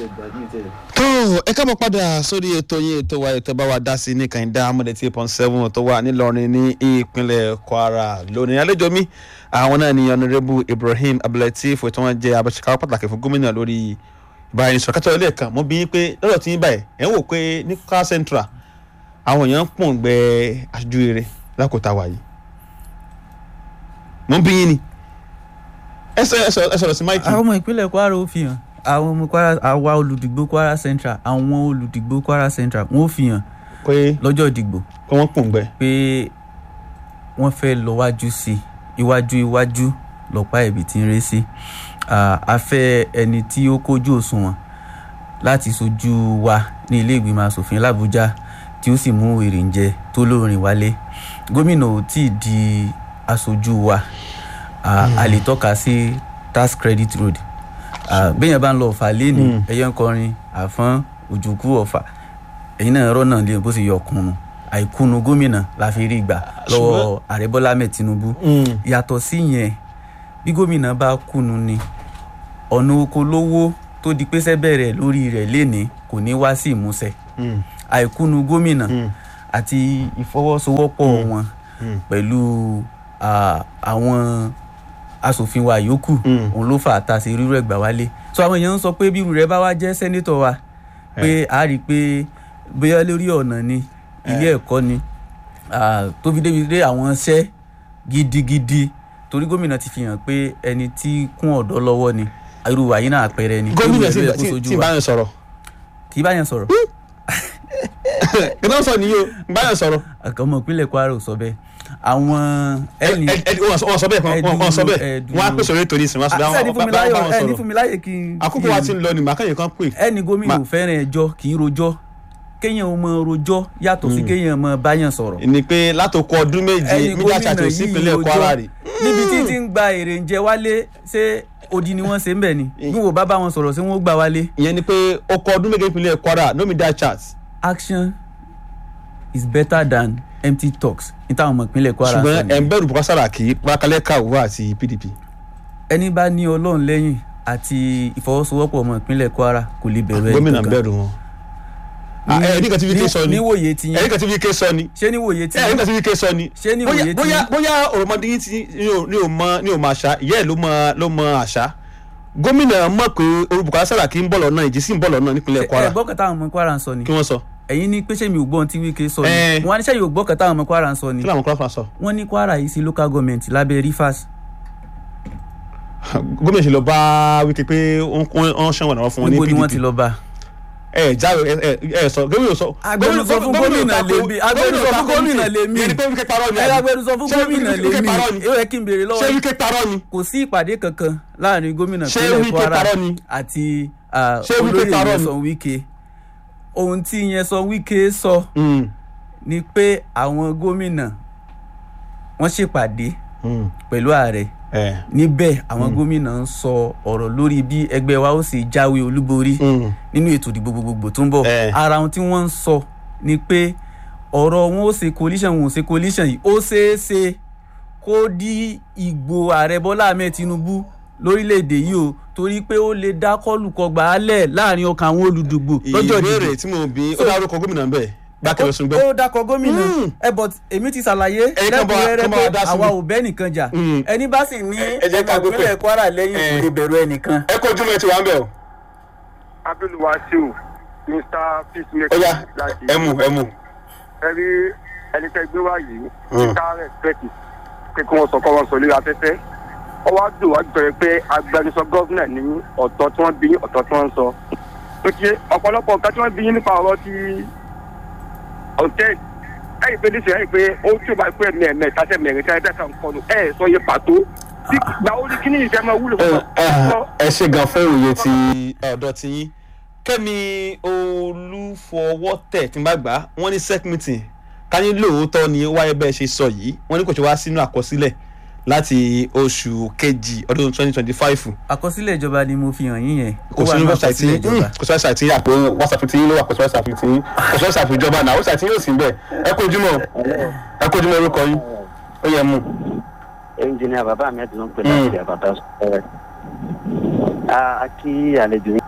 tó ẹ káàbọ̀ padà sórí ètò yín ètò wa ètò bá wa dá sí ní kàìndá amọ̀dé tí point seven tó wà nílọrin ní ìpínlẹ̀ kwara lónìí àlejò mi àwọn náà ni ọ̀nàrẹ́bù ibrahim abdulateef tí wọ́n jẹ́ abẹ́sẹ̀káwọ́ pàtàkì fún gómìnà lórí ìbáraẹnisọ̀rọ̀ kátó ilé ẹ̀kan mo bí yín pé lọ́dọ̀ tí yín báyìí ẹ̀ ń wò pé ní kwara central àwọn èèyàn ń pọ̀n gbẹ aṣojú rere lákòótá wa yìí mo bí yín ni ẹ sọ̀rọ̀ sí máìkì. àwọn ọmọ ìpínlẹ̀ kwara ó fi hàn àwọn ọmọ kwara àwa olùdìgbò kwara central àwọn olùdìgbò kwara central wọn ó fi hàn pé lọ́jọ́ ìdìgbò pé wọ́n pọ̀n gbẹ. pé wọ́n fẹ́ lọ wájú sí i iwájú iwájú lọ́pàá ẹ̀bì tí ń ré sí a fẹ́ ẹni tí ó kójú òṣùwọ̀n láti sojú wa ní ilé ìgbìmọ̀ asòfin làbújá tí ó sì mú èrìǹjẹ tó lóorin wálé gómìnà ò tí ì di aṣojú wa a lè tọ́ka sí tax credit road bẹ́ẹ̀ yẹn bá ń lọ ọ̀fà lẹ́nu ẹ̀yẹ́ ń kọrin àfọ́n òjòkú ọ̀fà ẹ̀yin náà rọ́nà lé bó ṣe yọ ọkùnrin àìkúnnu gómìnà la fi rí gbà lọ́wọ́ ààrẹ bọ́lá ahmed tinubu yàtọ̀ sí yẹn bí gómìnà bá kùnú ni ọ̀nà oko lówó tó di pé sẹ́bẹ̀rẹ̀ lórí rẹ̀ lénìí kò ní wá sí ìmúṣẹ àìkúnnu gómìnà àti ìfọwọ́sowọ́pọ̀ wọn pẹ̀lú àwọn asòfin wa yòókù òun ló fà á ta sí rírọ ẹgbà wálé so àwọn èèyàn ń sọ pé bí irú rẹ bá wá jẹ́ sẹ́nétọ̀ wa pé a rí i pé bóyá lórí ọ̀nà ni ilé ẹ̀kọ́ ni tó fi débi dé àwọn iṣẹ́ gidigidi torí gómìnà ti fi hàn pé ẹni tí kún ọ̀dọ́ lọ́wọ́ ni irú wa yìí náà àpẹẹrẹ ni. gómìnà tí bá yẹn sọ̀rọ̀. kì í bá yẹn sọ̀rọ̀. kí ló ń sọ nìyí o bá yẹn sọ̀rọ̀. àkànmọ̀ ìpínlẹ̀ kwara ò sọ bẹ́ẹ̀ àwọn ẹni. wọ́n sọ bẹ́ẹ̀ wọ́n sọ bẹ́ẹ̀ wọ́n á pèsè orí ètò ìsìn wọ́n á sọ bẹ́ẹ̀ ẹni fún mi láyè ẹni fún mi láyè kí n. àkókò wa ti ń lọ ní màkàyè kan pè. ẹni gómìnà ò fẹ́ràn ẹjọ́ kì í rojọ́ kéèyàn ò mọ rojọ́ yàtọ̀ sí kéèyàn mọ báyàn sọ̀rọ̀. ni pé látòkọ ọdún méje mídíà ṣàtò sí ìpínlẹ̀ kwara rè. níbi tí ti ń gba èrè ń jẹ wálé ṣé odi ni wọ́n ṣe ń bẹ̀ ni bí wọ́n bá bá wọn sọ̀rọ̀ ṣé wọ́n gbà wálé. ìyẹn ni pé ọkọ ọdún méje ìpínlẹ̀ kwara no media chat. action is better than empty talks ní táwọn ọmọ ìpínlẹ̀ kwara sọ ṣùgbọ́n ẹ̀ ń bẹ̀rù bùkọ́ sàràkí pákálẹ́ kàwé àti pdp. ẹni bá ní ọlọ́run lẹ́yìn àti ìfọwọ́sowọ́pọ̀ ọmọ ìpínlẹ̀ kwara kò lè bẹ̀rù ẹni gómìnà ń bẹ̀rù wọn ẹni kan tí fi ké sọ ni níwòye ti yẹn ẹni kan tí fi ké sọ ni ṣé níwòye ti ẹni yẹn kan tí fi ké sọ ni ṣé níwòye ti bóyá yẹn bóyá òròmọdé yín ti ní ò mọ ní ò mọ àṣà ìyá ẹ ló mọ ló mọ àṣà gómìnà mọ̀ pé olùbùkọ́ sàràkí ń bọ̀ lọ́nà ìjì sí ń bọ̀ lọ́nà nípínlẹ̀ kwara ẹ gbọ́ kẹta àwọn ọmọ kwara ń sọ ni kí wọ́n sọ ẹ̀yin ní pé ṣé mi ò gbọ́ ohun tí wíkẹ́ sọ ni Eh. wọ́n á ní ṣé yóò gbọ́ kẹta àwọn ọmọ kwara ń sọ ni kí làwọn kọ́lá sọ. wọ́n ní kwara yìí sí local government lábẹ́ rivers gómìnà ṣe lọ bá wíkẹ́ pé wọ́n ṣàn wọ̀nà fún wọn ní níbo ni wọ́n ti pdp lọ bá ẹ jáwé ẹ ẹ sọ gómìnà sọ. agbẹnusọ fún gómìnà lèmi agbẹnusọ fún gómìnà lèmi yẹn ni pé wíkẹ́ parọ́ ni ẹ agbẹnusọ fún Ṣé gómìnà Wike lèmi parọ́ ni? ó yẹ kí n béèrè ṣé lọ́wọ́ wíkẹ́ parọ́ ni kò sí ìpàdé kankan láàrin gómìnà Ṣé ìpínlẹ̀ Wike kwara parọ́ ni? àti ah, Ṣé Wike olóyè parọ́ ni? Nyesom Wike ohun tí Nyesom Wike sọ Mm, ni pé àwọn gómìnà wọ́n ṣèpàdé mm, pẹ̀lú ààrẹ ẹ, níbẹ̀ àwọn gómìnà ń sọ ọ̀rọ̀ lórí bí ẹgbẹ́ wa ó sì jáwé olúborí mm. nínú ètò ìdìbò gbogbogbò tó ń bọ̀ Eh. ara ohun tí wọ́n ń sọ ni pé ọ̀rọ̀ wọn ó ṣe coalition wọn ò ṣe coalition yìí ó ṣeé ṣe kó dí ìgbò ààrẹ bọ́lá ahmed tinubu lórílẹ̀‐èdè yìí o torí pé ó lè dá kọlùkọgbà álẹ̀ láàrin ọkàn àwọn olùdìbò lọ́jọ́ ìbéèrè ìdìbò tí mo bí ó So- dárúkọ gómìnà bẹ́ẹ̀ gbákẹ́ lọ sùn gbọ́. ó dákọ gómìnà Mm. ẹ but èmi ti ṣàlàyé Ẹ̀yin kan bá wa- lẹ́kùnrẹ́rẹ́ kan bá wa pé dá sí àwa mi. ò bẹ́ nìkan jà Mm. ẹni bá sì ní Ẹ jẹ́ ká ọmọ gbé pẹ̀. ìpínlẹ̀ kwara lẹ́yìn Eh. kò lè bẹ̀rù ẹnìkan. ẹ kó ojúmọ́ ẹ ti wá ń bẹ̀ o. abdulwasiu mr peacemaker ó yá láti ẹ mú ẹ mú. ẹrí ẹni tẹ gbé wá yìí Mm. ká rẹspẹtì pé kí wọn sọ kọ́ wọn sọ lórí afẹ́fẹ́ ó wá dùn wá jọyọ̀ pé agbẹnusọ gọ́vnà ní ọ̀tọ̀ tí wọ́n bí yín ọ̀tọ̀ tí wọ́n ń sọ ó ti ọ̀pọ̀lọpọ̀ nǹkan tí wọ́n bí yín nípa ọ̀rọ̀ ti hòtẹ́ẹ̀lì ẹ̀yìn pé níṣẹ́ ẹ̀yìn pé ó tí ó bá pẹ́ mẹ́ẹ̀mẹ́ tàṣẹ mẹ́rin tí ẹ̀dá kan kọlu ẹ̀ sọ yẹ pàtó tí gbà ó ní kí ní ìṣẹ́ máa wúlò fún ọ. ẹ ṣe gan fún òye ti ọ̀dọ̀ ti yín kẹ́mi olúfọwọ́tẹ̀ tí n bá gbà á wọ́n ní sec meeting ká ní lóòótọ́ ni wáyé bẹ́ẹ̀ ṣe sọ yìí wọ́n ní kò ṣe wá sínú àkọsílẹ̀ láti oṣù kejì ọdún twenty twenty five àkọsílẹ̀ ìjọba ni mo fi hàn yín yẹn kò sí ní website àkọsílẹ̀ yín Mm, kò sí website yín àpò whatsapp tí yín ló wà kò sí whatsapp tí yín kò sí whatsapp ìjọba náà website yín yóò sí bẹ́ẹ̀ ẹ kó ojúmọ́ ẹ kó ojúmọ́ orúkọ yín ó yẹ mú. ẹnjìnìà bàbá mi ẹdùn pé láti àbàtà sọ̀rọ̀ a kí àlejò yín